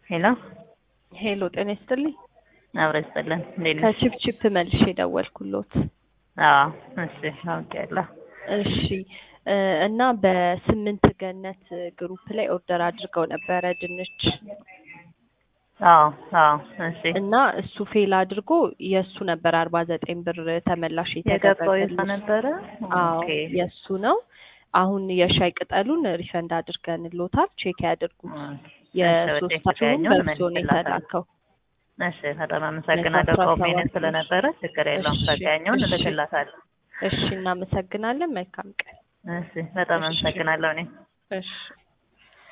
ሄሎ ሄሎ ጤና ይስጥልኝ። አብረ ይስጥልን። እንዴት ነሽ? ከቺፕቺፕ መልሼ ደወልኩሎት። አዎ እሺ አውቄያለሁ። እሺ እ እና በስምንት ገነት ግሩፕ ላይ ኦርደር አድርገው ነበረ ድንች አዎ አዎ እሺ እና እሱ ፌል አድርጎ የእሱ ነበር አርባ ዘጠኝ ብር ተመላሽ የገባው የት የተደረገልሽ። ነበረ? አዎ ኦኬ የእሱ ነው። አሁን የሻይ ቅጠሉን ሪፈንድ አድርገንሎታል። ቼክ ያድርጉት። የሶስታችሁም ያኛውን በእርሶ ነው የተላከው። እሺ በጣም አመሰግናለሁ። አስራ ቆሜ ሰባት ስለነበረ ችግር የለውም። እሺ፣ በቃኛውን እሺ። እልክላታለሁ። እሺ እናመሰግናለን። መልካም ቀን። እሺ በጣም እሺ። አመሰግናለሁ እኔ እሺ